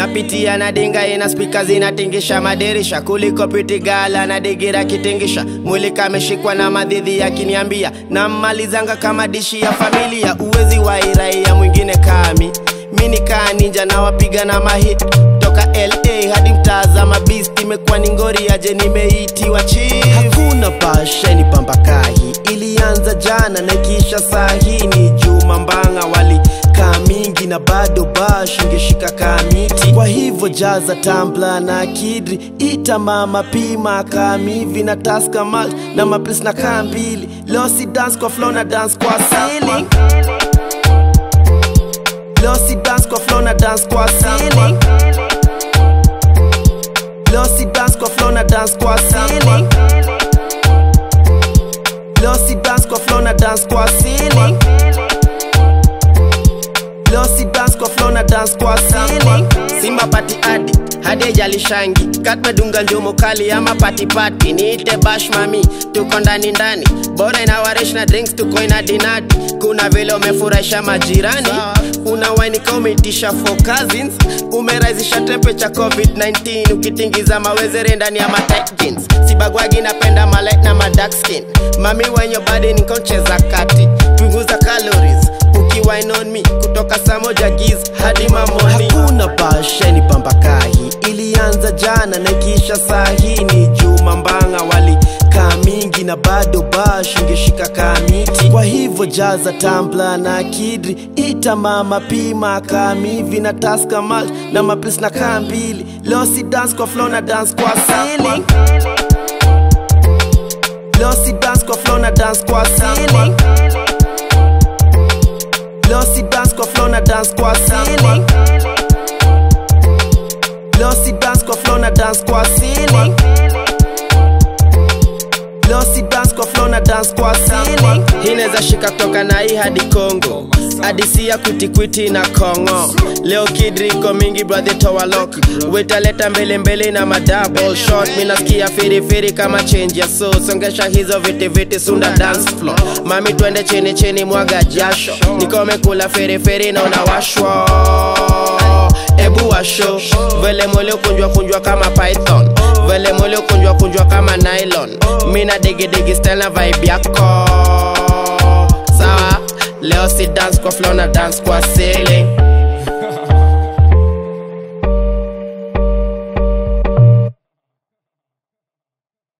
napitia na dinga ina spika zinatingisha madirisha kuliko pitigala na digira kitingisha mwili kameshikwa na madhidhi yakiniambia nammalizanga kama dishi ya familia uwezi wa iraia mwingine kami mini kaa ninja na wapiga na mahit toka la hadi mtazama beast imekuwa ni ngori aje nimeitiwa chief hakuna pasheni pambakahi ilianza jana na ikiisha sahi ni juma mbanga wali kaa mingi na bado bash ingeshika kaa miti kwa hivyo jaza tambla na kidri ita mama pima kamivi na taska malt na maplis na kaa mbili losi dance kwa flow na dance kwa ceiling losi dance kwa flow na dance kwa ceiling losi dance kwa flow na dance kwa ceiling losi dance kwa flow na dance kwa ceiling losi dance kwa flow na dance kwa ceiling simba pati adi hadi ejalishangi katmedunga njumu kali ama patipati niite bash mami tuko ndani ndani bora inawaresh na drinks tuko ina dinadi kuna vile umefurahisha majirani una wainika umeitisha for cousins umerahisisha temperature covid-19 ukitingiza mawezere ndani ya matight jeans sibagwagi napenda malight na madark skin mami wenye badi nikoncheza kati punguza calories ukiwine on me kutoka saa moja giz hadi mamoni hakuna pasheni pambakahi ilianza jana na ikiisha sahi ni juma mbanga wali kaa mingi na bado bash ingeshika kaa miti kwa hivyo jaza tambla na kidri ita mama pima kamivi na taska malt na maplis na kaa mbili losi dance kwa flow na dance kwa ceiling losi dance kwa flow na dance kwa ceiling losi dance kwa flow na dance kwa ceiling losi dance kwa flow na dance kwa ceiling losi dance kwa flow na dance kwa ceiling hii inaweza shika kutoka na hii hadi Kongo hadisi ya kwitikwiti na Kongo leo kidriko mingi brother towalok wetaleta mbele mbele na madouble shot mi nasikia firifiri kama change ya so songesha hizo viti viti sunda dance floor mami twende chini chini mwaga jasho nikome kula firifiri na unawashwa ebu washo vele mwele kunjwa kunjwa kama python vele mwele kunjwa kunjwa kama nylon mina digidigi style na vibe yako sawa leo si dance kwa flow na dance kwa ceiling